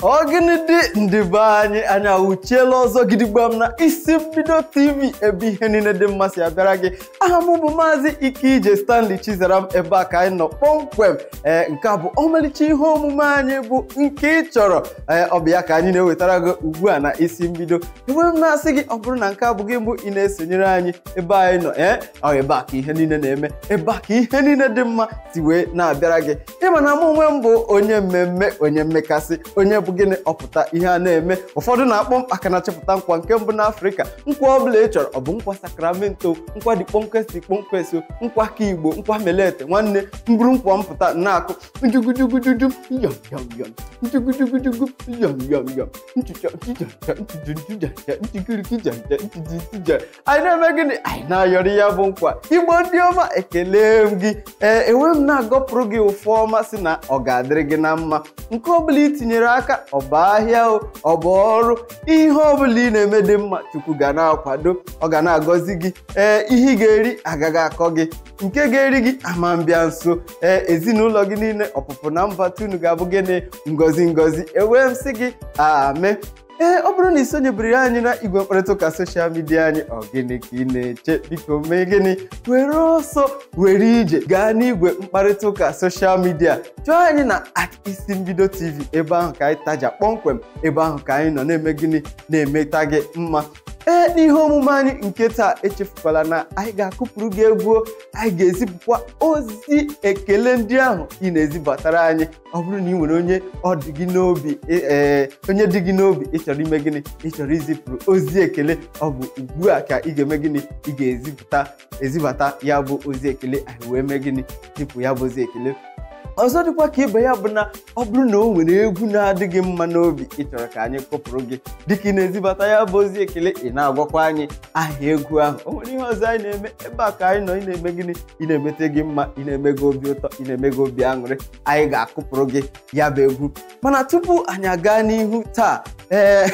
Ọgịnị dị ndị be anyị anyị awụchiela ọzọ gidigbam na isi mbido tv ebe ihe niile dị mma si abịara gị aha m bụ maazị Ikeije Stanley Chizaram ebe a ka anyị nọ kpọmkwem ee nke a bụ ọmalịcha ihe omume anyị bụ nke ị chọrọ ee ọ bụ ya ka anyị na-ewetara gị ugbu a na isi mbido enwere m na-asị gị ọ bụrụ na nke a bụ gị mbụ ị na-esonyere anyị ebe anyị nọ ee ọ ebe a ka ihe niile na-eme ebe a ka ihe niile dị mma si wee na-abịara gị ịma na mụ onwe m bụ onye mmemme onye mmekasị onye bụ gịnị ọpụta ihe a na-eme ụfọdụ na-akpọ m aka na-achịpụta nkwa nke mbụ n'afrịka nkwa ọbụla ị chọrọ ọ bụ nkwa sakramento nkwa dị kpọmkwesị kpọmkwesị nkwa ka igbo nkwa melete nwanne mbụrụ nkwa mpụta na-akụ njugujugujuju yọm yọm yọm njugujugujugu yọm yọm yọm nchucha nchucha nchuju nchujaja nchikirikijanja ntijitija anyị na-eme gịnị anyị na-ayọrọ ya bụ nkwa igbo ndị ọma ekele m gị ee enwe m na-agọpụrụ gị ụfụ ọma si na ọ ga-adịrị gị na mma nke ọbụla ị tinyere aka ọ bụ ahịa o ọ bụ ọrụ ihe ọbụla ị na-eme dị mma chukwu ga na-akwado ọ ga na-agọzi gị ee ihe ị ga-eri agaghị akọ gị nke ga-eri gị ama mbịa nso ee ezinụlọ gị niile ọpụpụ na mbata unu ga-abụ gịnị ngozi ngozi ewee m sị gị ame ee ọ bụrụ na ị sonyebiri anyị na igwe mkparịta ụka soshal midia anyị ọ gịnị ka ị na-eche biko mee gịnị were ọsọ were ije gaa n'igwe mkparịta ụka soshal midia chọọ anyị na at isi mbido tv ebe ahụ ka anyị taja kpọmkwem ebe ahụ ka anyị nọ na-eme gịnị na-emeta gị mma ee n'ihe omume anyị nke taa echefukwala na anyị ga-akụpụrụ gị egwu anyị ga-ezipụkwa ozi ekele ndị ahụ ị na-ezibatara anyị ọ bụrụ na ị nwere onye ọ dị gị n'obi ee onye dị gị n'obi ịchọrọ ime gịnị ịchọrọ izipụrụ ozi ekele ọ bụ ugbu a ka ị ga-eme gịnị ị ga-ezipụta ezibata ya bụ ozi ekele anyị wee mee gịnị zipụ ya bụ ozi ekele ọzọ dịkwa ka ibe ya bụ na ọ bụrụ na o nwere egwu na-adịghị mma n'obi ị chọrọ ka anyị kụpụrụ gị dịka ị na-ezibata ya bụ ozi ekele ị na-agwakwa anyị aha egwu ahụ o nwere ihe ọzọ anyị na-eme ebe a ka anyị nọ ị na-eme gịnị ị na-emete gị mma ị na-eme gị obi ụtọ ị na-eme gị obi aṅụrị anyị ga-akụpụrụ gị ya bụ egwu mana tupu anyị aga n'ihu taa ee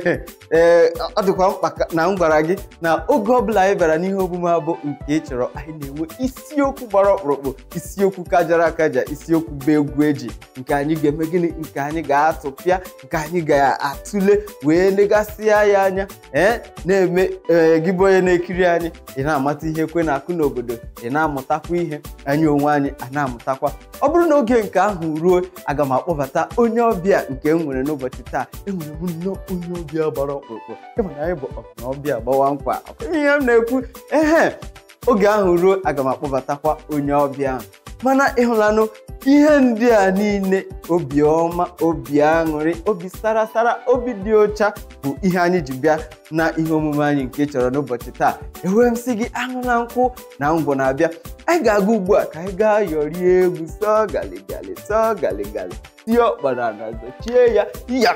ee ọ dịkwa mkpa na m gwara gị na oge ọbụla anyị bịara n'ihe omume abụ nke ị chọrọ anyị na-enwe isiokwu gbara ọkpụrụkpụ isiokwu kajara akaja isiokwu bụ egwu eji nke anyị ga-eme gịnị nke anyị ga-atụpịa nke anyị ga-atụle wee legasịa ya anya ee na-eme ee gị bụ onye na-ekiri anyị ị na-amata ihe kwe na-akụ n'obodo ị na-amụtakwa ihe anyị onwe anyị a na-amụtakwa ọ bụrụ na oge nke ahụ ruo aga m akpọbata onye ọbịa nke m nwere n'ụbọchị taa enwere m nnọọ onye ọbịa gbara ọkpụrụkpụ ịma na anyị bụ ọbịa gbawa nkwa ihe m na-ekwu ehe oge ahụ ruo aga m akpọbatakwa onye ọbịa ahụ mana ịhụlanụ ihe ndị a niile obiọma obi aṅụrị obi sarasara obi dị ọcha bụ ihe anyị ji bịa na ihe omume anyị nke chọrọ n'ụbọchị taa enwee m sị gị aṅụla nkwụ na ngwọ na-abịa anyị ga-aga ugbu a ka anyị gaa yọrie egwu sọ galigali sọ galigali tie ọkpara na zochie ya ya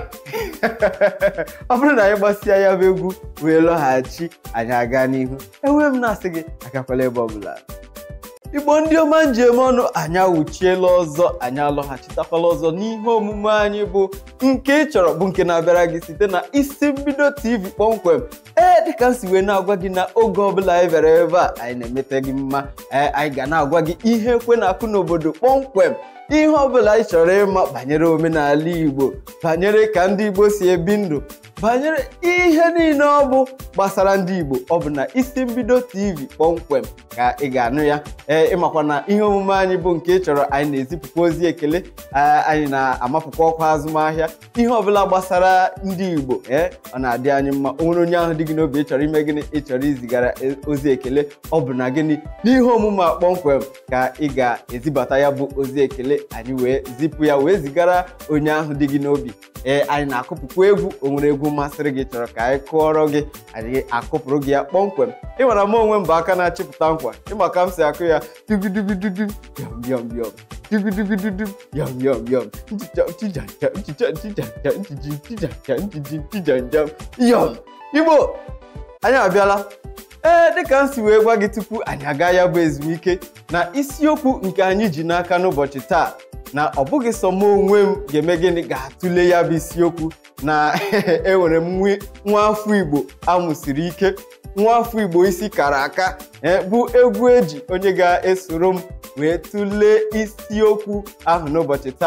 ọ bụrụ na anyị gbasịa ya bụ egwu wee lọghachi anyị aga n'ihu enwee m na-asị gị agakwala ebe ọbụla igbo ndị ọma njem ọnụ anyị awụchiela ọzọ anyị alọghachitakwala ọzọ n'ihe omume anyị bụ nke ị chọrọ bụ nke na-abịara gị site na isi mbido tv kpọmkwem ee dịka m si wee na-agwa gị na oge ọbụla anyị bịara ebe a anyị na-emete gị mma ee anyị ga na-agwa gị ihe ekwe na-akụ n'obodo kpọmkwem ihe ọbụla ị chọrọ ịma banyere omenala igbo banyere ka ndị igbo si ebi ndụ banyere ihe niile ọ bụ gbasara ndị igbo ọ bụ na isi mbido tv kpọmkwem ka ị ga-anụ ya ee ịmakwa na ihe omume anyị bụ nke ị chọrọ anyị na-ezipụkwa ozi ekele anyị na-amapụkwa ọkwa azụmahịa ihe ọbụla gbasara ndị igbo ee ọ na-adị anyị mma o nwere onye ahụ dị gị n'obi ị chọrọ ime gịnị ị chọrọ izigara ozi ekele ọ bụ na gịnị n'ihe omume a kpọmkwem ka ị ga-ezibata ya bụ ozi ekele anyị wee zipụ ya wee zigara onye ahụ dị gị n'obi ee anyị na-akụpụkwa egwu o nwere egwu masịrị gị chọrọ ka anyị kụọrọ gị anyị akụpụrụ gị ya kpọmkwem ịmara m onwe m bụ aka na-achịpụta nkwa ịma ka m si akụ ya dugudugududu yọm yọm yọm dugudugududu yọm yọm yọm nchicha nchijaja nchicha nchijaja nchiji nchijaja nchiji nchijaja yọm igbo anyị abịala ee dịka m si wee gwa gị tupu anyị aga ya bụ ezumike na isiokwu nke anyị ji n'aka n'ụbọchị taa na ọ bụghị sọ m onwe m ga-eme gịnị ga-atụle ya bụ isiokwu na enwere m nwa afọ igbo amụsiri ike nwa afọ igbo isi kara aka bụ egwu eji onye ga-esoro m wee tụlee isiokwu ahụ n'ụbọchị taa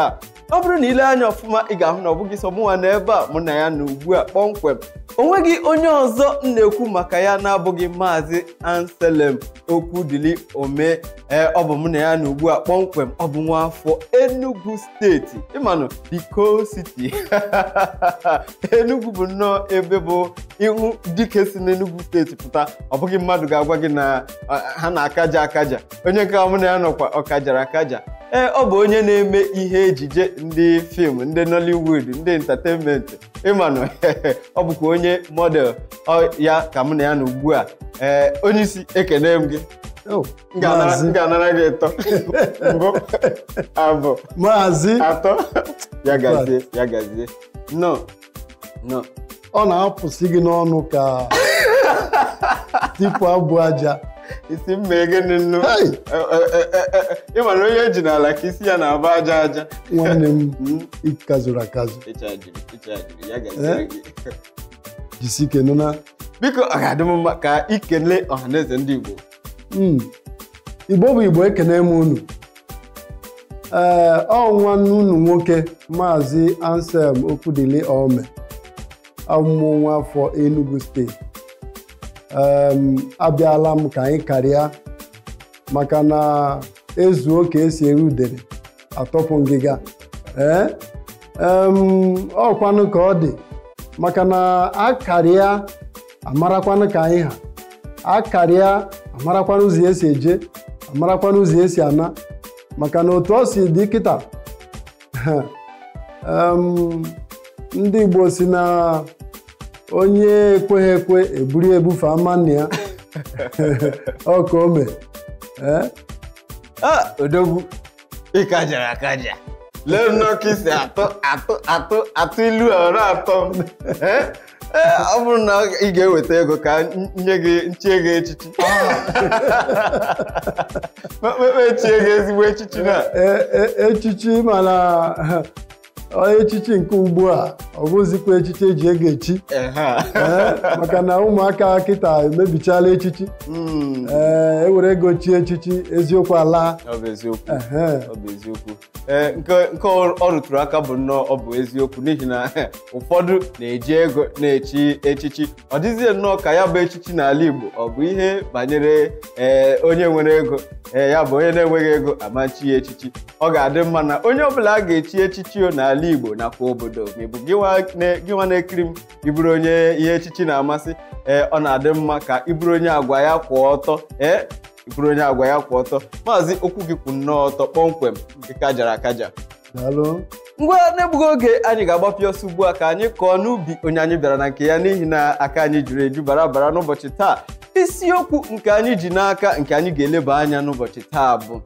ọ bụrụ na ile anya ọfụma ị ga-ahụ na ọ bụghị sọ mụnwa na ebe a mụ na ya na ugbu a kpọmkwem o nweghị onye ọzọ m na-ekwu maka ya na-abụghị maazị Anselm Okwudili Ome ee ọ bụ mụ na ya na ugbu a kpọmkwem ọ bụ nwaafọ Enugu steeti ịmanụ the coal city Enugu bụ nnọọ ebe bụ ịhụ dike si n'Enugu steeti pụta ọ bụghị mmadụ ga-agwa gị na uh, ha na-akaja akaja onye nke mụ na ya nọkwa ọkajara akaja ee ọ bụ onye na-eme ihe ejije ndị fim ndị Nollywood ndị entertainment ịmanụ ọ bụkwa onye model ọ ya ka mụ na ya na ugbu a ee onye isi ekene m gị Oh, M ga-anara- m Maazị ga-anara gị ịtọ mbụ abụọ Maazị atọ ya gazie ya gazie nọ nọ ọ na-apụsị gị n'ọnụ ka tipu abụ aja isi mma gịnị nnu Hey! ịma na onye ji n'ala ka isi ya na-aba aja aja nwanne m Mm, ịkazụrụ akazụ ịchajiri ịchajiri ya gaziere Eh? gị jisi ike nụ na biko ọ ga-adị m mma ka ikele ọhaneze ndị Igbo Mm. igbo bụ igbo ekene m unu ee ọ nwanne unu nwoke maazị Anselm Okwudili Ome amụmụ nwa afọ Enugu steeti Em, abịala m ka anyị karịa maka na ezuo ka esi eri udere atọpụ ngịga ee em, ọkwanụ ka ọ dị maka na akarịa amarakwanụ ka anyị ha akarịa amarakwanụ ụzọ esi eje amarakwanụ ụzọ esi ana maka na otu ọ si dị kịta em, ndị Igbo si na onye ekweghị ekwe eburu ebufe ama nna ya ọ ka o mee ee a odogwu ịkajara akaja lee nnọọ ka isi atụ atụ atụ atụ ilu a ọ na-atọ m Eh? Eh, ọ bụrụ na ị ga-eweta ego ka n- nye gị nchie gị echichi mekpe chie gị ezigbo echichi na E- e- echichi mana ọ echichi nke ugbu a ọ bụzikwa echichi eji ego echi Ehe. ee maka na ụmụaka kịta emebichala echichi Mm, ee ewere ego chie echichi eziokwu ala ọ bụ eziokwu ehe ọ bụ eziokwu ee nke nke ọ ọ rụtụrụ aka bụ nnọọ ọ bụ eziokwu n'ihi na ụfọdụ na-eji ego na-echi echichi ọ dịzie nnọọ ka ya bụ echichi n'ala Igbo ọ bụ ihe banyere ee onye nwere ego ee ya bụ onye na-enweghị ego amachi ya echichi ọ ga-adị mma na onye ọbụla a ga-echi echichi o n'ala Igbo nakwa obodo ma ị bụ gịnwa na- gịnwa na-ekiri m ịbụrụ onye ihe echichi na-amasị ee ọ na-adị mma ka ịbụrụ onye agwa ya kwụ ọtọ ee ịbụrụ onye agwa ya kwụ ọtọ maazị okwu gị kwụ nnọọ ọtọ kpọmkwem nke kajara akaja daalụ ngwa na-egbughị oge anyị ga-agbapịa ọsọ ugbu a ka anyị kọọ n'ubi onye anyị bịara na nke ya n'ihi na aka anyị juru eju bara bara n'ụbọchị taa isiokwu nke anyị ji n'aka nke anyị ga-eleba anya n'ụbọchị taa bụ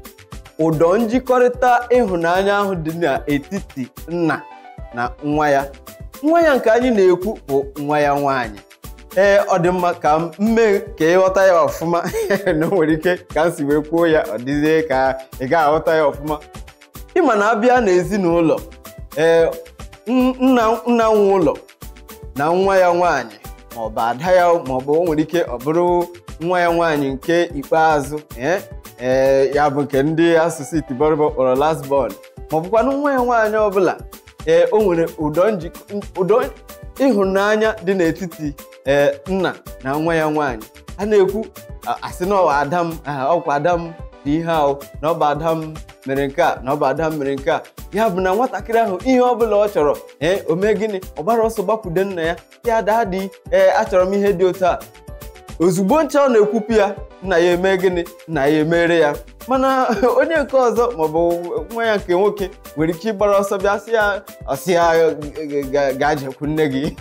ụdọ njikọrịta ịhụnanya ahụ dị n'etiti nna na nwa ya nwa ya nke anyị na-ekwu bụ nwa ya nwaanyị ee ọ dị mma ka m mee ka ịghọta ya ọfụma na o nwere ike ka m si wee kwuo ya ọ dịzie ka ị ga-aghọta ya ọfụma ịma na abịa n'ezinụlọ ee n- nna nna nwe ụlọ na nwa ya nwaanyị maọbụ ada ya maọbụ o nwere ike ọ bụrụ nwa ya nwaanyị nke ikpeazụ ee ee ya bụ nke ndị asụsụ itibọrịbọ kpọrọ last born maọbụkwanụ nwa ya nwaanyị ọbụla ee o nwere ụdọ njikọ ụdọ ịhụnanya dị n'etiti ee nna na nwa ya nwaanyị a na-ekwu a- asị na ọwa ada m ah, ọkwa ada m dị ihe ahụ na ọ bụ ada m mere nke a na ọ bụ ada m mere nke a ya bụ na nwatakịrị ahụ ihe ọbụla ọ chọrọ ee o mee gịnị ọ gbara ọsọ gbakwude nna ya ya daa dị ee achọrọ m ihe dị otu a ozugbo ncha ọ na-ekwupụ ya nna ya eme gịnị nna ya emere ya mana onye nke ọzọ maọbụ nwa ya nke nwoke nwere ike ịgbara ọsọ bịa sị ya ọsị ya ga- gaa jekwu nne gị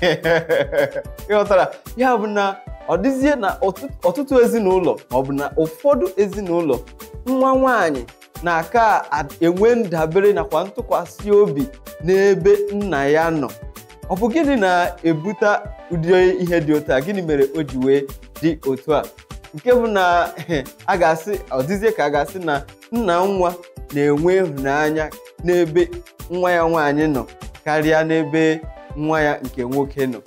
ịghọtara ya bụ na ọ dịzie na ọtụ- ọtụtụ ezinụlọ maọbụ na ụfọdụ ezinụlọ nwa nwaanyị na-aka a- enwe ndabere nakwa ntụkwasị obi n'ebe nna ya nọ ọ bụ gịnị na-ebute ụdị ihe dị otu a gịnị mere o ji wee dị otu a nke bụ na a ga-asị ọdịzie ka a ga-asị na nna nwa na-enwe ịhụnanya n'ebe nwa ya nwaanyị nọ karịa n'ebe nwa ya nke nwoke nọ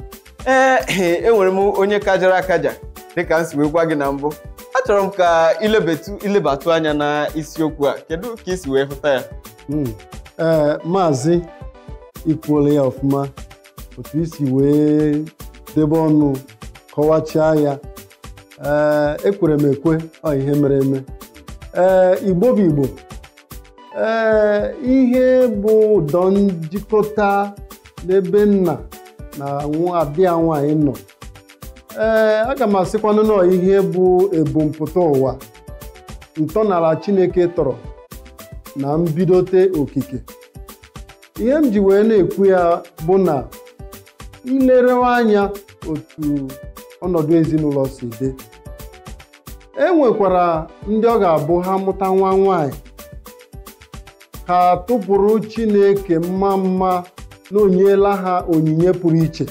ee enwere m onye kajara akaja dịka m si wee gwa gị na mbụ achọrọ m ka ilebatụ ilebatụ anya na isiokwu a kedu ka ị si wee hụta ya Mm. ee maazị ikwuola ya ọfụma otu isi wee debe ọnụ kọwachaa ya ee ekwere m ekwe ọ ihe mere eme ee igbo bụ igbo ee ihe bụ ụdọ njikọta n'ebe nna na adị ya nwaanyị nọ ee aga m asịkwanụ nọ ihe bụ ebumpụta ụwa ntọala chineke tọrọ na mbidote okike ihe m ji wee na-ekwu ya bụ na ilerewa anya otu ọnọdụ ezinụlọ si dị e nwekwara ndị ọ ga-abụ ha mụta nwa nwanyị ka tụpụrụ chineke mma mma na onyela ha onyinye pụrụ iche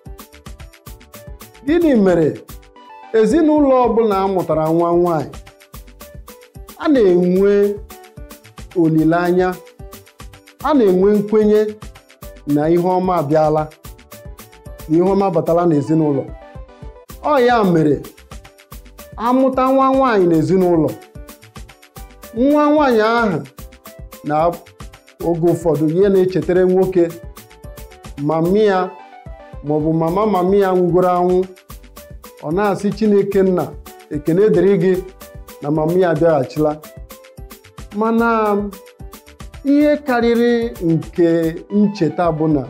gịnị mere ezinụlọ ọbụla amụtara nwa nwanyị a na-enwe olileanya a na-enwe nkwenye na ihe ọma abịala na ihe ọma batala n'ezinụlọ ọ ya mere amụta nwa nwanyị n'ezinụlọ nwa nwanyị ahụ na oge ụfọdụ ihe na-echetara nwoke mami ya maọbụ mama mami ya nwụgoro anwụ ọ na-asị chineke nna ekene dịrị gị na mami ya abịaghachila mana ihe karịrị nke ncheta bụ na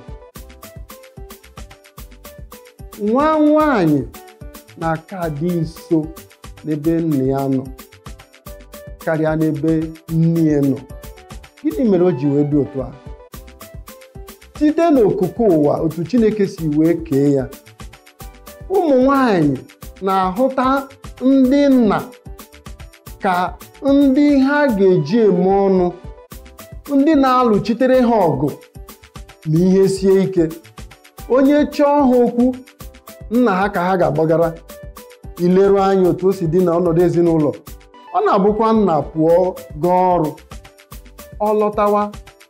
nwa nwanyị na-aka dị nso n'ebe nna ya nọ karịa n'ebe nne ya nọ gịnị mere o ji wee dị otu a site n'okike ụwa otu chineke si wee kee ya ụmụ nwanyị na-ahụta ndị nna ka ndị ha ga-eji eme ọnụ ndị na-alụchitere ha ọgụ ma ihe sie ike onye chọọ ha okwu nna ha ka ha ga-agbagara ileru anya otu o si dị na ọnọdụ ezinụlọ ọ na-abụkwa nna pụọ gaa ọrụ ọ lọtawa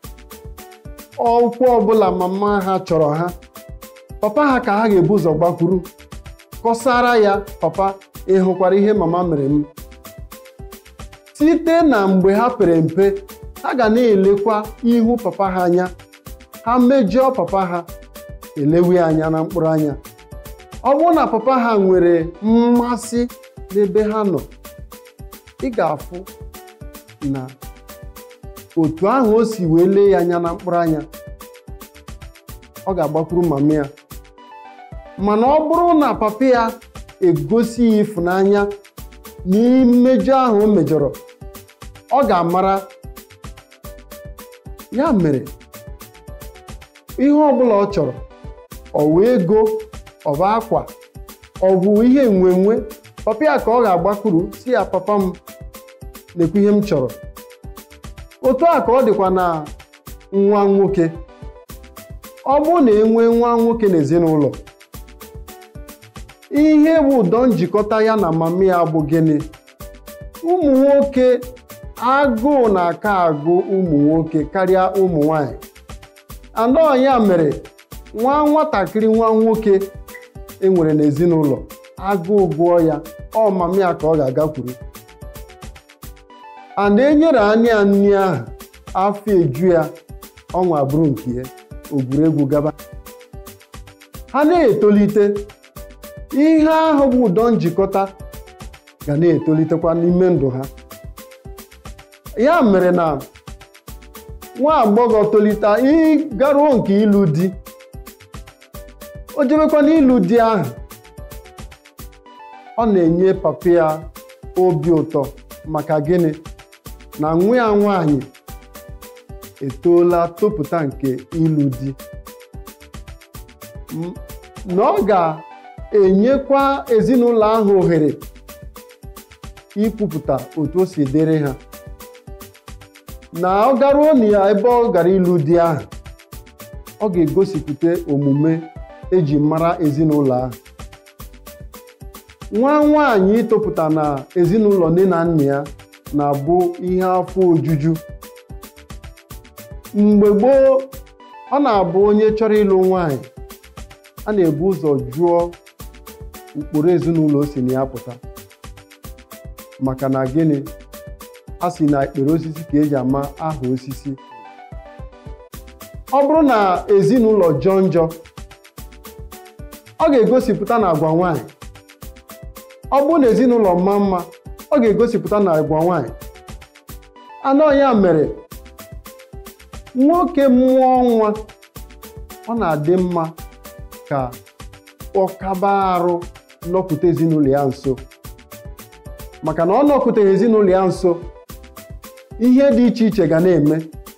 ọkwụ ọbụla mama ha chọrọ ha papa ha ka ha ga-ebu ụzọ gbakwuru kọsara ya papa ị hụkwara ihe mama mere m site na mgbe ha pere mpe ha ga na-elekwa ihu papa ha anya ha mejọọ papa ha elewe anya na mkpụrụ anya ọ bụrụ na papa ha nwere mmasị n'ebe ha nọ ị ga-afụ na otu ahụ o si wee lee ya anya na mkpụrụ anya ọ ga-agbakwuru mama ya mana ọ bụrụ na papa ya egosi ya ịfụnanya n'imejọ ahụ o mejọrọ ọ ga-amara ya mere ihe ọbụla ọ chọrọ ọ wee ego ọ bụ akwa ọ bụ ihe nwenwe papa ya ka ọ ga-agbakwuru si ya papa m na-ekwu ihe m chọrọ otu a ka ọ dịkwa na nwa nwoke ọ bụrụ na enwee nwa nwoke n'ezinụlọ ihe bụ ụdọ njikọta ya na mama ya bụ gịnị ụmụ nwoke agụụ na-aka agụ ụmụ nwoke karịa ụmụ nwanyị anọ ya mere nwa nwatakịrị nwa nwoke enwere n'ezinụlọ agụụ gụọ ya ọ mama ya ka ọ ga-agakwuru ana enyere anya ya nri ahụ afọ eju ya ọnwa bụrụ nke ya ogwuregwu gaba ha na-etolite ihe ahụ bụ ụdọ njikọta ga na-etolitekwa n'ime ndụ ha ya mere na nwa agbọghọ tolite ịgaruo nke ịlụ di o jebekwa n'ịlụ di ahụ ọ na-enye papa ya obi ụtọ maka gịnị na nwa ya nwaanyị etoola topụta nke ịlụ di na ọ ga-enyekwa ezinụlọ ahụ ohere ikwupụta otu o si dịrị ha na ọ garuo na ya ebe ọ gara ịlụ di ahụ ọ ga-egosipụta omume eji mara ezinụlọ ahụ nwa nwaanyị ịtọpụta na ezinụlọ nne na nna ya na-abụ ihe afọ ojuju mgbe gboo ọ na-abụ onye chọrọ ịlụ nwaanyị a na-ebu ụzọ jụọ ụkpụrụ ezinụlọ o si na ya pụta maka na gịnị a sị na ekpere osisi ka eji ama aha osisi ọ bụrụ na ezinụlọ jọọ njọ ọ ga-egosipụta na agwa nwanyị ọ bụrụ na ezinụlọ mma mma ọ ga-egosipụta na agwa nwanyị anọ ya mere nwoke mụọ nwa ọ na-adị mma ka ọ kaba arụ nọpụta ezinụlọ ya nso maka na ọ nọpụtaghị ezinụlọ ya nso ihe dị iche iche ga na-eme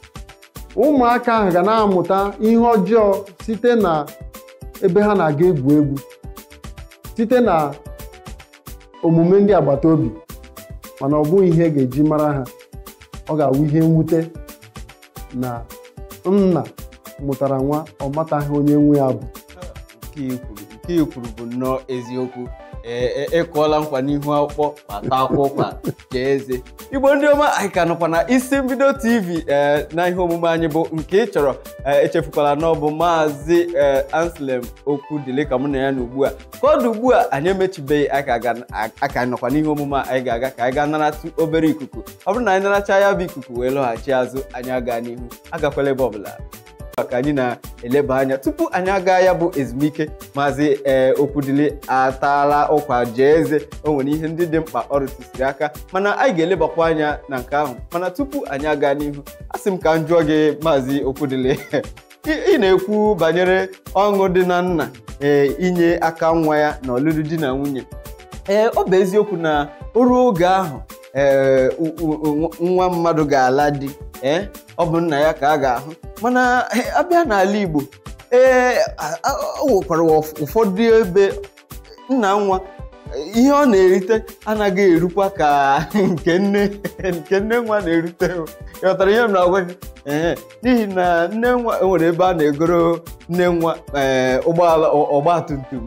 ụmụaka ahụ ga na-amụta ihe ọjọọ site na ebe ha na-aga egwu egwu site na omume ndị agbata obi mana ọ bụghị ihe ga-eji mara ha ọ ga-awụ ihe mwute na nna mụtara nwa ọ mataghị onye nwe ya bụ nke i kwuru nke i kwuru bụ nnọọ eziokwu ee ịkụọla nkwa n'ihu akwụkwọ kpata akwụkwa jee eze igbo ndị ọma anyị ka nọkwa na isi mbido tv ee na ihe omume anyị bụ nke ị chọrọ ee echefukwala na ọ bụ maazị ee anselm okwu dịle ka mụ na ya na ugbu a ka ọ dị ugbu a anyị emechibeghị aka ga- aka nọkwa n'ihe omume a anyị ga-aga ka anyị gaa naratụ obere ikuku ọ bụrụ na anyị naracha ya bụ ikuku wee lọghachi azụ anyị aga n'ihu agakwala ebe ọbụla ka anyị na-eleba anya tupu anyị aga ya bụ ezumike maazị ee okwudili ataala ụkwa jee eze o nwere ihe ndị dị mkpa ọ rụtụsiri aka mana anyị ga-elebakwa anya na nke ahụ mana tupu anyị aga n'ihu a sị m ka m jụọ gị maazị okwudili ị ị na-ekwu banyere ọṅụ dị na nna ee inye aka nwa ya na ọlụlụ di na nwunye ee ọ bụ eziokwu na o ruo oge ahụ ee u- u- u- nwa mmadụ ga-ala di ee ọ bụ nna ya ka a ga-ahụ mana eh, abịa n'ala Igbo ee a- a- o nwekwara ụf- ụfọdụ ebe nna nwa eh, ihe ọ na-erite anaghị erukwa ka nke nne nke nne nwa na-erute o. ị ghọtara ihe m na-agwa gị ee n'ihi na nne nwa e nwere ebe a na-egoro nne nwa ee ụgbọala ọgba tum tum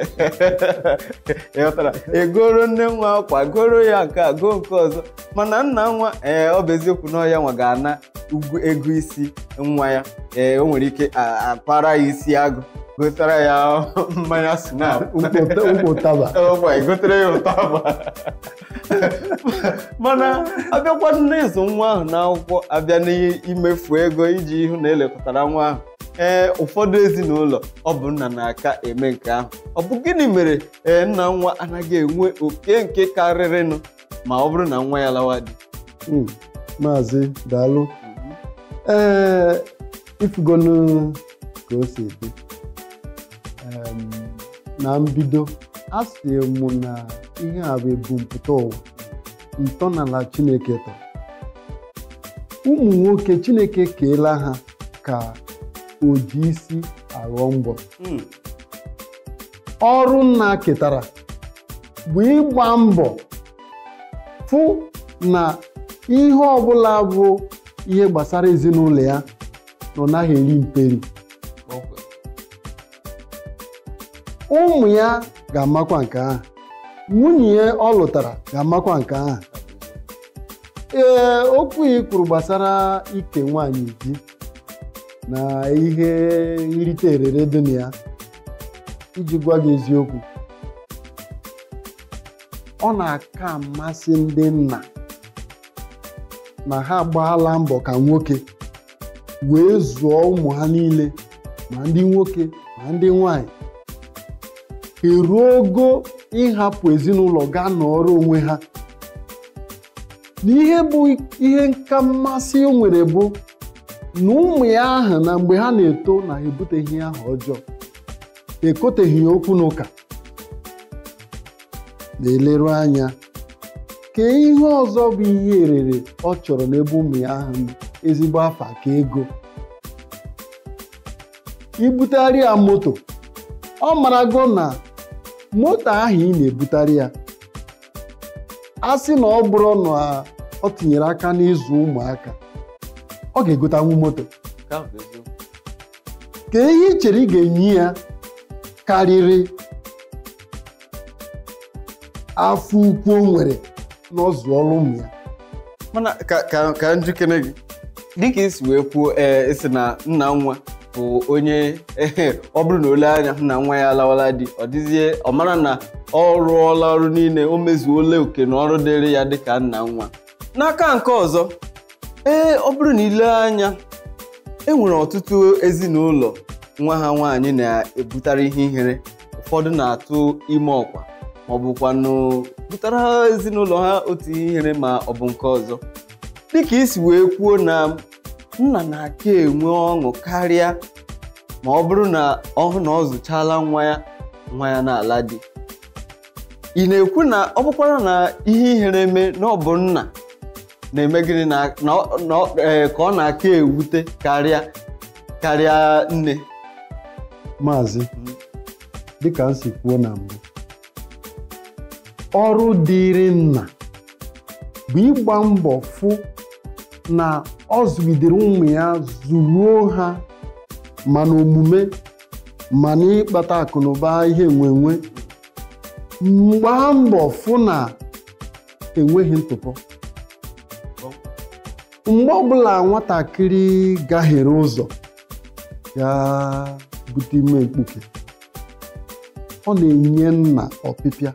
ị ghọtara egoro nne nwa akwa goro ya nke a goo nke ọzọ mana nna nwa ee ọ bụ eziokwu na ọya nwa ga-ana ugwu ego isi nwa ya ee o nwere ike a- akpara ya isi agụ gotara ya mmanya snap ukpo ụtaba ọgba egotere ya ụtaba mana abịakwa n'ịzụ nwa ahụ n'akwụkwọ abịa n'imefu ego iji ihu na elekọtara nwa ahụ ee ụfọdụ ezinụlọ ọ bụ nna na-aka eme nke ahụ ọ bụ gịnị mere ee nna nwa anaghị enwe oke nke karịrịnụ ma ọ bụrụ na nwa ya lawa di Mm, maazị daalụ ee ifugonu ka o si dị Em, na mbido a sị mụ na ihe a bụ ebumpụta ụwa ntọala chineke tọrọ ụmụ nwoke chineke keela ha ka o ji isi aghọ mbọ Mm, ọrụ nna ketara bụ ịgba mbọ fụ na ihe ọbụla bụ ihe gbasara ezinụlọ ya na ọ naghị eri mperi ọkwa. ụmụ ya ga-amakwa nke ahụ nwunye ya ọ lụtara ga-amakwa nke ahụ ee okwu ị kwuru gbasara ike nwaanyị di na ihe nrite erere dị na ya iji gwa gị eziokwu ọ na-aka amasị ndị nna na ha agbaala mbọ ka nwoke wee zụọ ụmụ ha niile ma ndị nwoke ma ndị nwanyị eruo ogo ịhapụ ezinụlọ gaa nọrọ onwe ha na ihe bụ ihe nka mmasị o nwere bụ na ụmụ ya ahụ na mgbe ha na-eto na ha ebuteghị ihe ahụ ọjọọ ekoteghị ya okwu n'ụka na-eleru anya ka ihe ọzọ bụ ihe erere ọ chọrọ n'ebe ụmụ ya ahụ nọ ezigbo afa ka ego ibutegharị ya moto ọ marago na moto ahụ ị na-ebutarị ya a sị na ọ bụrụ na ọ tinyere aka n'ịzụ ụmụaka ọ ga-egotanwu moto Nke ahụ bụ eziokwu. ka ihe ị chere ị ga-enye ya karịrị afọ ukwu o nwere n'ọzụ ọrụ ụmụ ya mana ka ka ka njikere gị dịka isi wee kwuo ee isi na nna nwa bụ onye ehe ọ bụrụ na ole anya hụ na nwa ya alawala di ọ dịzie ọ mara na ọ rụọla ọrụ niile o mezuola oke na ọrụ dịrị ya dịka nna nwa n'aka nke ọzọ ee ọ bụrụ na ile anya enwere ọtụtụ ezinụlọ nwa ha nwaanyị na-ebutara ihe ihere ụfọdụ na-atụ ime ọkwa ma ọ bụkwanụ butara ezinụlọ ha otu ihe ihere ma ọ bụ nke ọzọ dịka isi wee kwuo na nna na-aka enwe ọṅụ karịa ma ọ bụrụ na ọ hụ na ọ zụchala nwa ya nwa ya n'ala di ị na-ekwu na ọ bụkwara na ihe ihere eme na ọ bụ nna na-eme gịnị na na ọ- na ọ- ee, ka ọ na-aka ewute karịa karịa nne maazị dịka m si kwuo na mbụ ọrụ dịịrị nna bụ ịgba mbọ fụ na ọ zụgidere ụmụ ya zụruo ha ma n'omume ma n'ịkpata akụnụba ihe nwenwe gbaa mbọ fụ na enweghị ntụpọ mgbe ọbụla nwatakịrị gahiere ụzọ ya bute ime mkpuke ọ na-enye nna ọpịpịa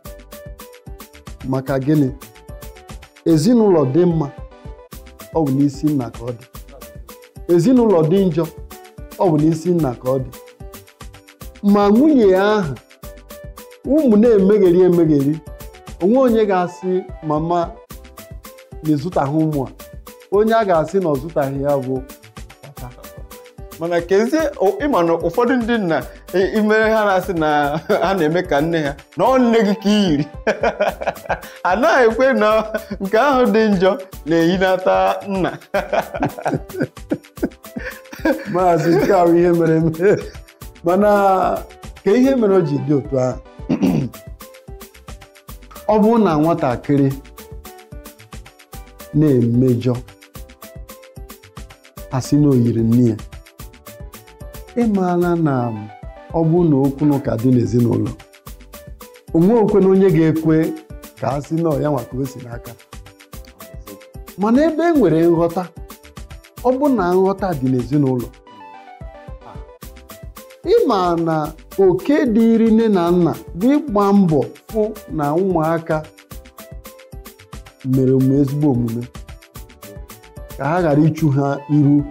maka gịnị ezinụlọ dị mma ọ bụ n'isi nna ka ọ dị ezinụlọ dị njọ ọ bụ n'isi nna ka ọ dị ma nwunye ya ahụ ụmụ na-emegheri emegheri onwe onye ga-asị mama na ịzụtaghị ụmụ a onye a ga-asị na ọ zụtaghị ya bụ papa mana kezie o- ịma na ụfọdụ ndị nna i- imere ha na-asị na ha na-eme ka nne ha na ọ nne gị ka i yiri anaghị ekwe na nke ahụ dị njọ na-eyinata nna maazị nke ahụ ihe mere eme mana ka ihe mere o ji dị otu ahụ ọ bụrụ na nwatakịrị na-emejọ asị na oyiri nne ya ịmaala na ọ bụrụ na okwu na ụka dị n'ezinụlọ onwe okwe na onye ga-ekwe ka a sị na ọ ya nwa ka o si n'aka mana ebe e nwere nghọta ọ bụ na nghọta dị n'ezinụlọ ịma na oke dịịrị nne na nna bụ ịgba mbọ fụ na ụmụaka mere omume ezigbo omume ka ha ghara ichu ha iru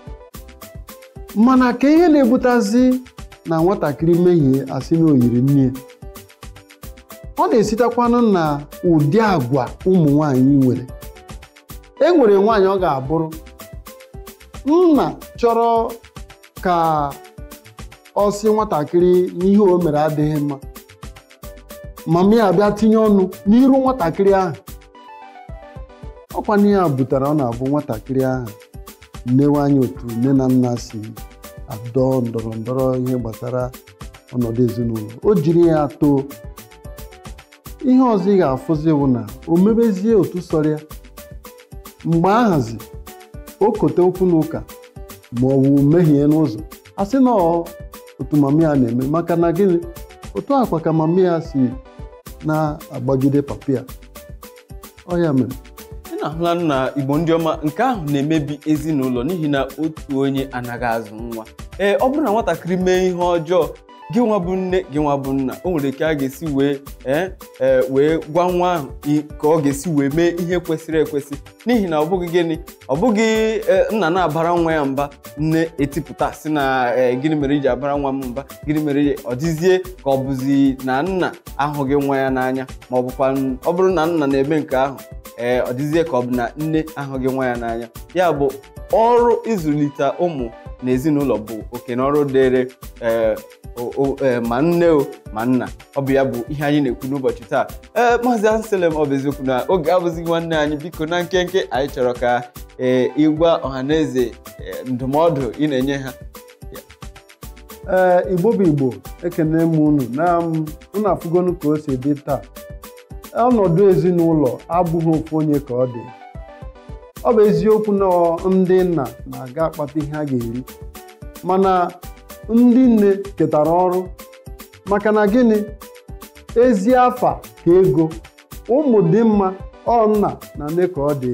mana ka ihe na-ebutazi na nwatakịrị mehie asị na oyiri nne ya ọ na-esitekwanụ na ụdị agwa ụmụ nwanyị nwere e nwere nwaanyị ọ ga-abụrụ nna chọrọ ka ọ sị nwatakịrị n'ihe o mere adịghị mma mama ya bịa tinye ọnụ n'iru nwatakịrị ahụ ọkwa n'ihe a butere ọ na-abụ nwatakịrị ahụ nnewe anya otu nne na nna si adọ ndọrọ ndọrọ ihe gbasara ọnọdụ ezinụlọ o jiri ya too ihe ọzọ ị ga-afụzi bụ na o mebezie otu sọrọ ya mgbe ahazi o kote okwu n'ụka ma ọ bụ mehie n'ụzọ a sị na ọ otu mama ya na-eme maka na gịnị otu akwa ka mama ya si na-agbagide papa ya ọ ya mere ị na-ahụla na igbo ndị ọma nke ahụ na-emebi ezinụlọ n'ihi na otu onye anaghị azụ nwa ee ọ bụrụ na nwatakịrị mee ihe ọjọọ gị nwa bụ nne gị nwa bụ nna o nwere ka a ga-esi wee ee ee wee gwa nwa ahụ i- ka ọ ga-esi wee mee ihe kwesịrị ekwesị n'ihi na ọ bụghị gịnị ọ bụghị ee, nna na-abara nwa ya mba nne etipụta si na ee, gịnị mere iji abara nwa m mba gịnị mere ọ dịzie ka ọ bụzi na nna ahụghị nwa ya n'anya ma ọ bụkwa ọ bụrụ na nna na-eme nke ahụ ee ọ dịzie ka ọ bụ na nne ahụghị nwa ya n'anya ya bụ ọrụ ịzụlite ụmụ na ezinụlọ bụ oke na ọrụ dịrị ee, o- o- ee, ma nne o ma nna ọ bụ ya bụ ihe anyị na-ekwu n'ụbọchị taa ee maazị anselm ọ bụ eziokwu na oge abụzighị nwanne anyị biko na nkenke anyị chọrọ ka ee ịgwa ọhaneze ee, ndụmọdụ ị na-enye ha ee igbo bụ igbo ekene m unu na m unu afụgonu ka o si dị taa ọnọdụ ezinụlọ abụghị ofu onye ka ọ dị ọ bụ eziokwu na ndị nna na-aga akpata ihe a ga-eri mana ndị nne ketara ọrụ maka na gịnị ezi afa ka ego ụmụ dị mma ọ nna na nne ka ọ dị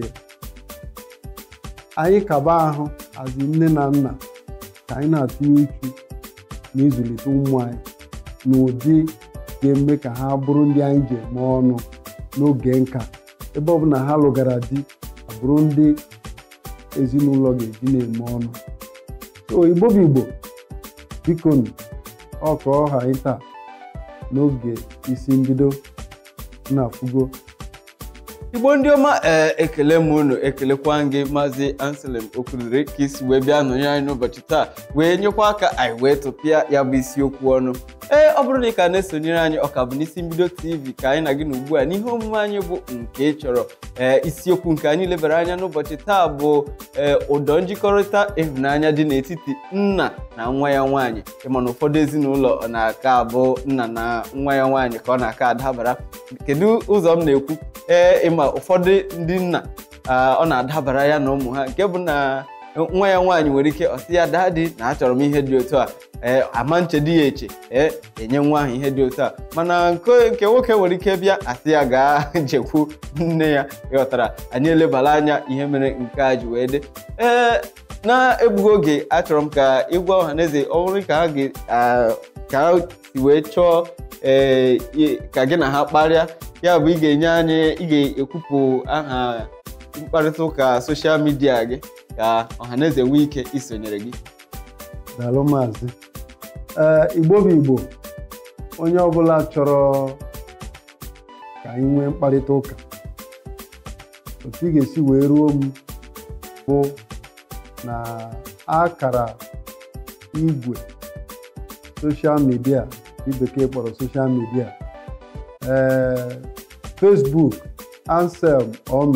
anyị kaba ahụ azi nne na nna ka anyị na-atụnye uchu na ịzụlite ụmụ anyị n'ụdị ga-eme ka ha bụrụ ndị anyị ji eme ọnụ n'oge nka ebe ọbụla ha lụgara di abụrụ ndị ezinụlọ ga-eji na-eme ọnụ so igbo bụ igbo bikonu ọ ka ọha anyị taa n'oge isi mbido na-afụgo igbo ndị ọma ee ekele m unu ekelekwa gị maazị anselm okwudiri ka isi wee bịa nọnyere anyị n'ụbọchị taa wee nyekwa aka anyị wee tụpịa ya bụ isiokwu ọnụ ee ọ bụrụ na ị ka na-esonyere anyị ọka bụ n'isi mbido tv ka anyị na gị na ugbu a n'ihe omume anyị bụ nke ị chọrọ ee isiokwu nke anyị lebara anya n'ụbọchị taa bụ ee ụdọ njikọrịta ịhụnanya dị n'etiti nna na nwa ya nwaanyị ịma na ụfọdụ ezinụlọ ọ na-aka abụ nna na nwa ya nwaanyị ka ọ na-aka adabara kedu ụzọ m na-ekwu ee ịma ụfọdụ ndị nna ọ na-adabara ya na ụmụ ha nke bụ na nwa ya nwaanyị nwere ike ọsị ya daadị na achọrọ m ihe dị otu a ee ama nchedo ya eche ee enye nwa ahụ ihe dị otu a mana nke nwoke nwere ike bịa asị ya gaa jekwu nne ya ịghọtara anyị elebara anya ihe mere nke a ji wee dị ee na-egbughị oge achọrọ m ka ịgwa ọha na eze ọ bụrụ ka ha ka ha si wee chọọ ee ka gị na ha kparịa ya bụ ị ga-enye anyị ị ga-ekwupụ aha mkparịta ụka soshal midia gị ka ọhaneze nwee ike isonyere gị daalụ maazị ee igbo bụ igbo onye ọbụla chọrọ ka anyị nwee mkparịta ụka otu ị ga-esi wee ruo m bụ na akara igwe soshal midia ndị bekee kpọrọ soshal midia ee facebook anselm ome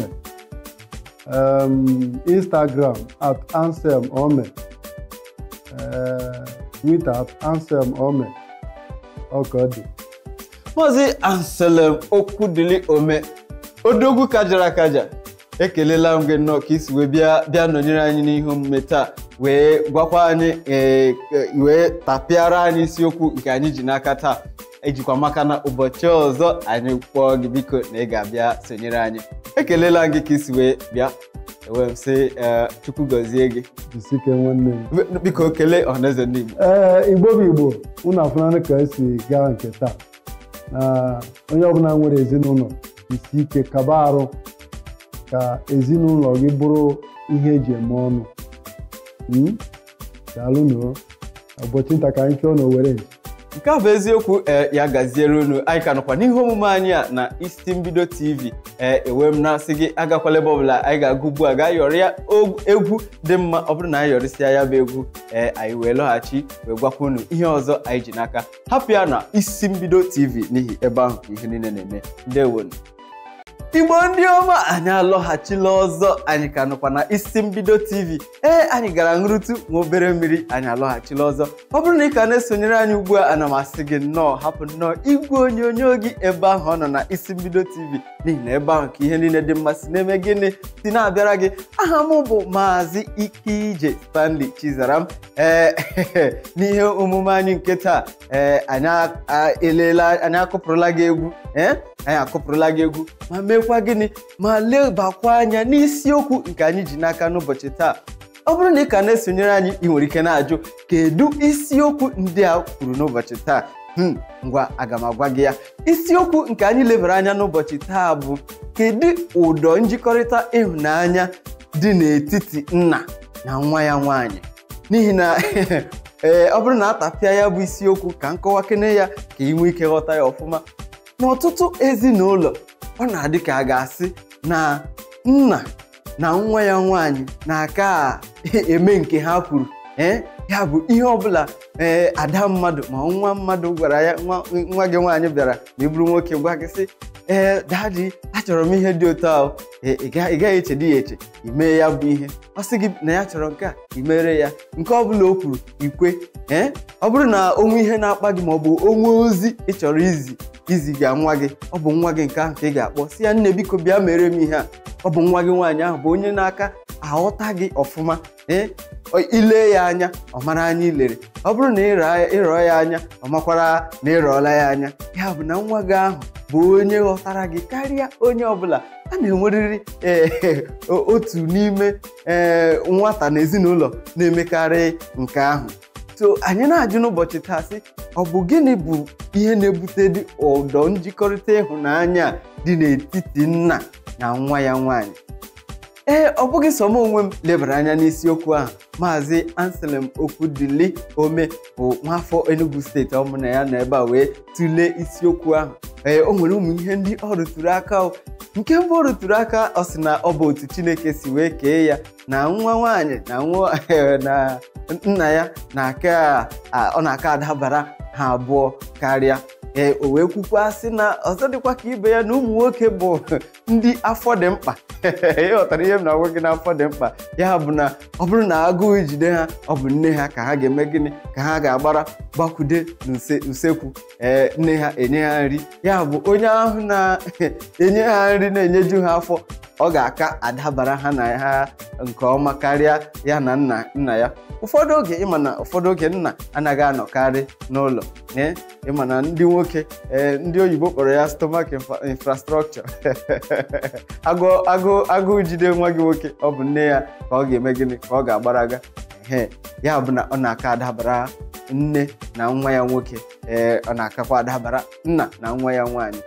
um, instagram at anselm ome uh, twitter at anselm ome ọka dị maazị anselm okwudili ome odogwu kajara akaja ekelela m gị nnọọ ka isi wee bịa bịa nọnyere anyị n'ihe omume taa wee gwakwa anyị wee tapịara anyị isiokwu nke anyị ji n'aka taa ejikwa maka na ụbọchị ọzọ anyị kpọọ gị biko na ị ga-abịa sonyere anyị ekelela gị ka isi wee bịa ewee m sị chukwu gọzie gị jisike nwanne m biko kelee ọhaneze ndị igbo ee igbo bụ igbo unu afụnanụ ka esi gaa nke taa na onye ọbụla nwere ezinụlọ isi ike kaba arụ ka ezinụlọ gị bụrụ ihe eji eme ọnụ daalụnụ ụbọchị nta ka anyị chọọ n'Owerre nke a bụ eziokwu ee ya gaziere unu anyị ka nọkwa n'ihe omume anyị a na isi mbido tv ee ewe m na-asị gị agakwala ebe ọbụla anyị ga-agụ ugbu a gaa yọrọ ya egwu dị mma ọ bụrụ na anyị yọrịsịa ya bụ egwu ee anyị wee lọghachi wee gwakwa unu ihe ọzọ anyị ji n'aka hapụ ya na isi mbido tv n'ihi ebe ahụ ka ihe niile na-eme ndewonu igbo ndị ọma anyị alọghachila ọzọ anyị ka nọkwa na isi mbido tv ee anyị gara nrụtụ nwa obere mmiri anyị alọghachila ọzọ ọ bụrụ na ị ka na-esonyere anyị ugbu a ana m asị gị nnọọ hapụ nnọọ igwe onyonyo gị ebe ahụ ọ nọ na isi mbido tv n'ihi na ebe ahụ ka ihe niile dị mmasị na-eme gịnị si na-abịara gị aha m bụ maazị ike stanley chizaram ee n'ihe omume anyị nke taa ee anyị elela anyị akụpụrụla gị egwu ee anyị akụpụrụla gị egwu ma mekwa gịnị ma lebakwa anya n'isiokwu nke anyị ji n'aka n'ụbọchị taa ọ bụrụ na ị ka na-esonyere anyị ị nwere ike na-ajụ kedu isiokwu ndị a kwuru n'ụbọchị taa ngwa aga m agwa gị ya isiokwu nke anyị lebara anya n'ụbọchị taa bụ kedu ụdọ njikọrịta ịhụnanya dị n'etiti nna na nwa ya nwaanyị n'ihi na ee ọ bụrụ na atapịa ya bụ isiokwu ka nkọwakene ya ka ị nwee ike ghọta ya ọfụma n'ọtụtụ ezinụlọ ọ na-adị ka a ga-asị na nna na nwa ya nwaanyị na-aka eme nke ha kwuru ee ya bụ ihe ọbụla ee ada mmadụ ma nwa mmadụ gwara ya nwa gị nwaanyị bịara ma ị bụrụ nwoke gwa gị sị ee dadi achọrọ m ihe dị otu ahụ ị gaghị echedi ya eche imee ya bụ ihe ọ sị gị na ya chọrọ nke a imere ya nke ọbụla o kwuru ikwe ee ọ bụrụ na onwe ihe na-akpa gị maọbụ onwe ozi ị chọrọ izi iziga nwa gị ọ bụ nwa gị nke ahụ ka ị ga-akpọ si ya nne biko bịa mere m ihe a ọ bụ nwa gị nwaanyị ahụ bụ onye na-aka aghọta gị ọfụma ee ile ya anya ọ mara anya ilere ọ bụrụ na ịrọọ ya anya ọ makwara na ịrọọla ya anya ya bụ na nwa gị ahụ bụ onye ghọtara gị karịa onye ọbụla a na-enwerịrị otu n'ime ee nwata na ezinụlọ na-emekarị nke ahụ so anyị na-ajụ n'ụbọchị taa sị ọ bụ gịnị bụ ihe na-ebute dị ụdọ njikọrịta ịhụnanya dị n'etiti nna na nwa ya nwaanyị ee ọ bụghị sọ m onwe m lebara anya n'isiokwu ahụ maazị anselm okwudili ome bụ nwafọ enugu steeti ọ bụ na ya nọ ebe a wee tụlee isiokwu ahụ ee o nwere ụmụ ihe ndị ọ rụtụrụ aka o nke mbụ ọ rụtụrụ aka ọ sị na ọ bụ otu chineke si wee kee ya na nwa nwaanyị na nwa na nna ya na-aka ọ na-aka adabara ha abụọ karịa ee o wee kwukwa sị na ọzọ dịkwa ka ibe ya na ụmụ nwoke bụ ndị afọ dị mkpa ịghọtara ihe m na-agwa gị n'afọ dị mkpa ya bụ na ọ bụrụ na agụụ jide ha ọ bụ nne ha ka ha ga-eme gịnị ka ha ga-agbara gbakwude n'usekwu ee nne ha enye ha nri ya bụ onye ahụ na-enye ha nri na-enyeju ha afọ ọ ga-aka adabara ha na ha nke ọma karịa ya na nna nna ya ụfọdụ oge ịma na ụfọdụ oge nna anaghị anọkarị n'ụlọ ịma na ndị nwoke ndị oyibo kpọrọ ya stomach infrastructure agụụ jide nwa gị nwoke ọ bụ nne ya ka ọ ga-eme gịnị ka ọ ga-agbaraga ee ya bụ na ọ na-aka adabara nne na nwa ya nwoke ee ọ na-akakwa adabara nna na nwa ya nwaanyị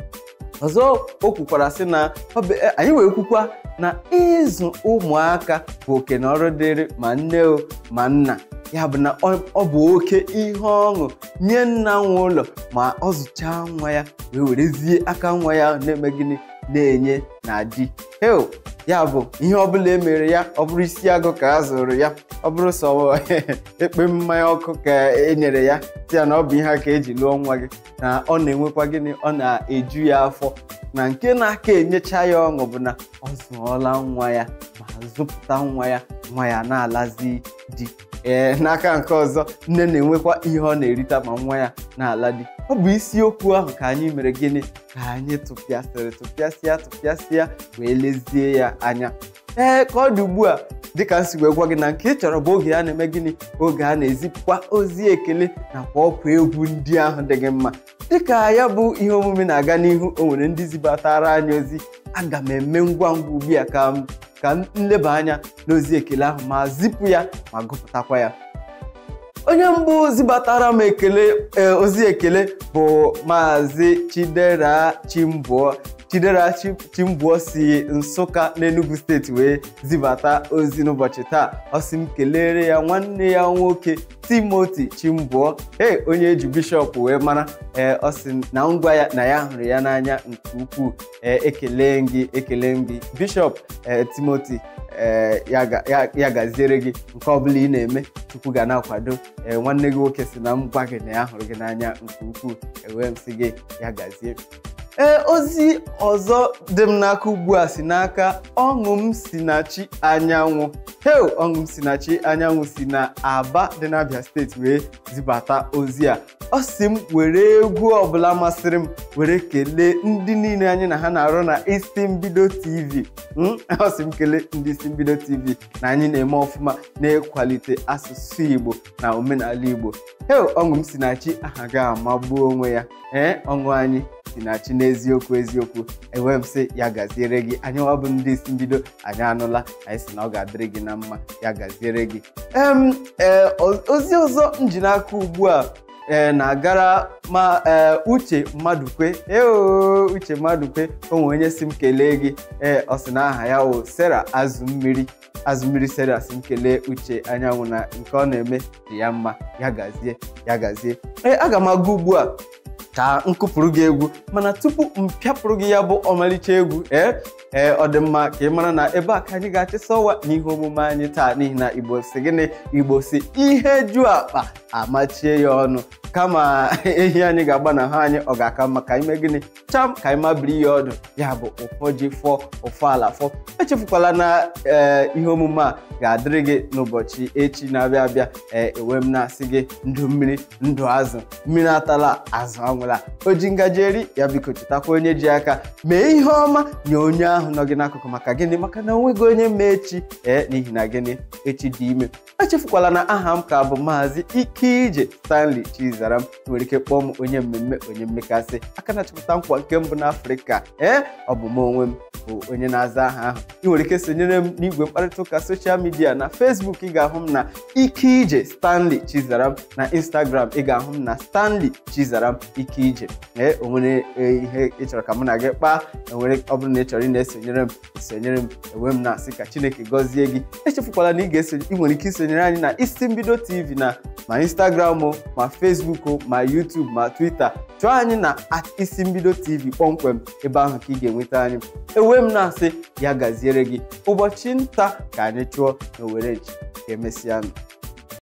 ọzọ o kwukwara sị na anyị wee kwukwa na ịzụ ụmụaka bụ oke na ọrụ dịrị ma nne o ma nna ya bụ na ọ bụ oke ihe ọṅụ nye nna nwe ụlọ ma ọ zụchaa nwa ya wee werezie aka nwa ya na-eme gịnị na-enye na di heo ya bụ ihe ọbụla emere ya ọ bụrụ isi agụ ka a zụrụ ya ọ bụrụ sọ ekpe mmanya ọkụ ka e nyere ya si ya na ọ bụ ihe a ka eji lụọ nwa gị na ọ na-enwekwa gịnị ọ na-eju ya afọ na nke na-aka enyecha ya ọṅụ bụ na ọ zụọla nwa ya ma zụpụta nwa ya nwa ya na-alazi di ee n'aka nke ọzọ nne na-enwekwa ihe ọ na-erita ma nwa ya na-ala di ọ bụ isiokwu ahụ ka anyị mere gịnị ka anyị tụpịasịrị tụpịasịa tụpịasịa wee lezie ya anya ee ka ọ dị ugbu a dịka m si wee gwa gị na nke ị chọrọ bụ oge a na-eme gịnị oge a na-ezipụkwa ozi ekele nakwa ọkwa egwu ndị ahụ dị gị mma dịka ya bụ ihe omume na-aga n'ihu o nwere ndị zibatara anyị ozi aga m eme ngwa ngwa ugbu a ka m ka nleba anya n'ozi ekele ahụ ma zipụ ya ma gụpụtakwa ya onye mbụ zibatara m ekele ozi ekele bụ maazị chidera chimbuo chidera chimbuo si nsụka n'enugu steeti wee zibata ozi n'ụbọchị taa ọ sị m kelere ya nwanne ya nwoke timoti chimbuo ee onye eji bishọp wee mara ee ọ sị na ngwa ya na ya hụrụ ya n'anya nke ukwuu ee ekele gị ekele gị bishọp ee timoti ee ya gaziere gị nke ọbụla ị na-eme chukwu ga na-akwado ee nwanne gị nwoke si na m gwa gị na ya hụrụ gị n'anya nke ukwuu ewee m sị gị ya gazie ee ozi ọzọ dị m n'aka ugbu a si n'aka ọṅụ m si na chi anyanwụ heo ọṅụ m si na chi anyanwụ si na aba dị n'abịa steeti wee zibata ozi a ọ si m were egwu ọbụla masịrị m were kelee ndị niile anyị na ha na-arụ na isi mbido tv ọ sị m kelee ndị isi mbido tv na anyị na-eme ọfụma na-ekwalite asụsụ igbo na omenala igbo heo ọṅụ m si na chi aha ga-amagbuo onwe ya ee ọṅụ anyị si na chi n'eziokwu eziokwu enwe m sị ya gaziere gị anyị ọ bụ ndị isi mbido anyị anụla anyị si na ọ ga-adịrị gị na mma ya gaziere gị em ee ozi ọzọ m ji n'aka ugbu a ee na-agara ma ee uche mmadụkwe eo uche mmadụkwe o nwere onye si m kelee gị ee ọ sị na aha ya o sera azụ mmiri azụ mmiri sera si m kelee uche anyanwụ na nke ọ na-eme dị ya mma ya gazie ya gazie ee aga m aga ugbu a ka m kụpụrụ gị egwu mana tupu m pịapụrụ gị ya bụ ọmalịcha egwu ee ee ọ dị mma ka ị mara na ebe a ka anyị ga-achịsa ọwa n'ihe omume anyị taa n'ihi na igbo si gịnị igbo si ihe ju akpa amachie ya ọnụ kama ehi anyị ga-agba na ha anyị ọ ga-aka mma ka anyị mee gịnị cham ka anyị mabiri ya ọdụ ya bụ ụfọ ji fọ ụfọ ala fọ echefukwala na ee ihe omume a ga-adịrị gị n'ụbọchị echi na-abịa abịa ee ewe m na-asị gị ndụ mmiri ndụ azụ mmiri atala azụ anwụla o ji ngaji eri ya biko chetakwa onye ji aka mee ihe ọma nye onye ahụ nọ gị n'akụkụ maka gịnị maka na onweghị onye ma echi ee n'ihi na gịnị echi dị ime echefukwala na aha m ka bụ maazị ike ije stanley chizaram nwere ike kpọọ m onye mmemme onye mmekasị aka na-achịpụta nkwa nke mbụ n'afrịka ee ọ bụ m onwe m bụ onye na-aza aha ahụ ị nwere ike sonyere m n'igwe mkparịta ụka soshal midia midia na facebook ị ga-ahụ m na ike ije stanley chizaram na instagram ị ga-ahụ m na stanley chizaram ike ije ee onwere ihe ị chọrọ ka mụ na gị kpaa enwere ọ bụrụ na ị chọrọ ị na-esonyere m esonyere m enwe m na-asị ka chineke gọzie gị echefukwala na ị ga-esonye ị nwere ike isonyere anyị na isi mbido tv na ma instagram o ma facebook o ma youtube ma twitter chọọ anyị na isi mbido tv kpọmkwem ebe ahụ ka ị ga-enweta anyị ewe m na-asị ya gaziere gị ụbọchị nta ka anyị chụọ na owere ji ka emesịa nụ